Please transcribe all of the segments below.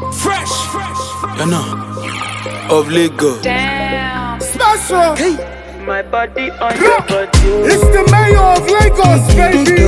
Fresh, you know, of Lagos. Damn. Special. Hey, My body on your body. It's the mayor of Lagos, baby.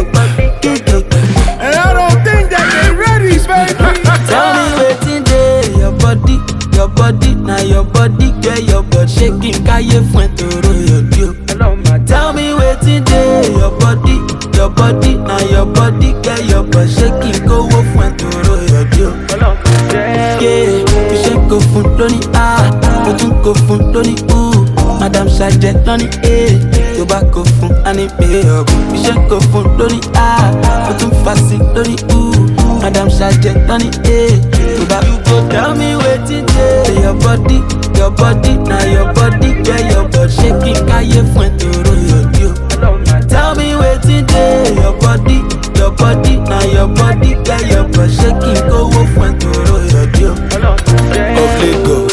And I don't think that they ready, baby. Tell me wetin dey your body, your body, na your body, get your butt shaking, káyé fún ẹ tòró yọ̀dí o. Hello, my Tell me wetin dey your body, your body, na your body, get your butt shaking, kówó fún ẹ tòró yọ̀dí o. Hello, my damn. Yeah, iṣẹ́ kò fún lóní A, mo tún kò fún lóní U. Madam Sajẹ lóní A, tó bá kò fún àní pé ọ̀bùn. Iṣẹ́ kò fún lóní A, mo tún fà sí lóní U. Madam Sajẹ lóní A, tó bá you go tell me wetin dey your body, your body, na your body, get your butt shaking, káyé fún ẹ tòró yọ̀dí o. Hello, my Tell me wetin dey your body, your body, na your body, get your butt shaking, kówó fún ẹ tòró yọ̀dí o. Hello, my damn. of Lagos.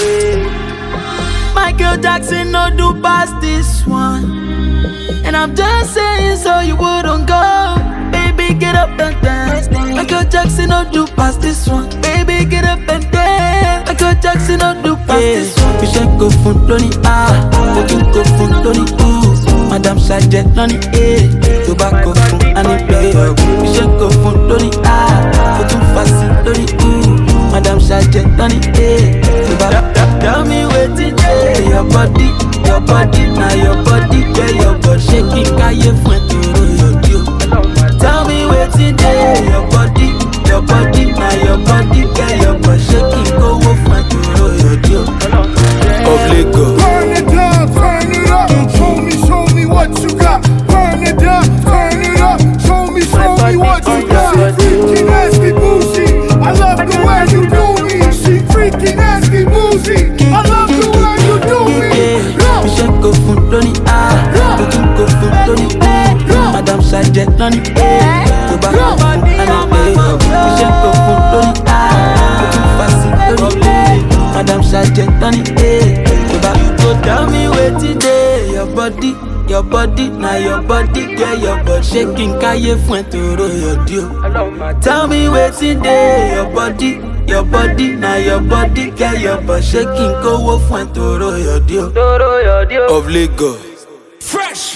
Michael Jackson no do past this one. And I'm just saying so you wouldn't go. Baby, get up and dance. Michael Jackson no do past this one. Baby, get up and dance. Michael Jackson no do past this one. You should go fun lóní A, mo tún go fun lóní U. Madam Sajẹ lóní A, tó bá go fun àní pé ọ̀gbìn. You should go fun lóní A, mo tún fà sí lóní U. Madam Sajẹ lóní A, tó bá Tell me wetin dey your body, your body, na your body, get your butt shaking, káyé fún ẹ tòró yọ̀dí o. Hello, my Tell me wetin dey your body, your body, na your body, get your butt shaking, kówó fún ẹ tòró yọ̀dí o. Hello, my damn. Of Lagos. Burn it down, turn it up. Show me, show me what you got. Burn it down, turn it up. Show me, show me what you got. She freaky, nasty, bougie. I love the way you do me. She freaky, nasty, bougie. I love the way you do me. Yeah. Iṣẹ́ kò fún lóní A, tó tún kò fún lóní U. Madam Sajẹ lóní A, tó bá kò fún àní pé ọ̀gbìn. Iṣẹ́ kò fún lóní A, tó tún fà sí lóní U. Madam Sajẹ lóní A, tó bá you go tell me wetin dey your body. Your body, na your body, get your butt shaking, káyé fún ẹ tòró yọ̀dí o. Hello, my Tell me wetin dey your body, your body, na your body, get your butt shaking, kówó fún ẹ tòró yọ̀dí o. Doro, your deal. Of Lagos. Fresh.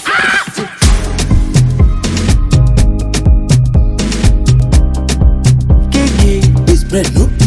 Gege, this bread no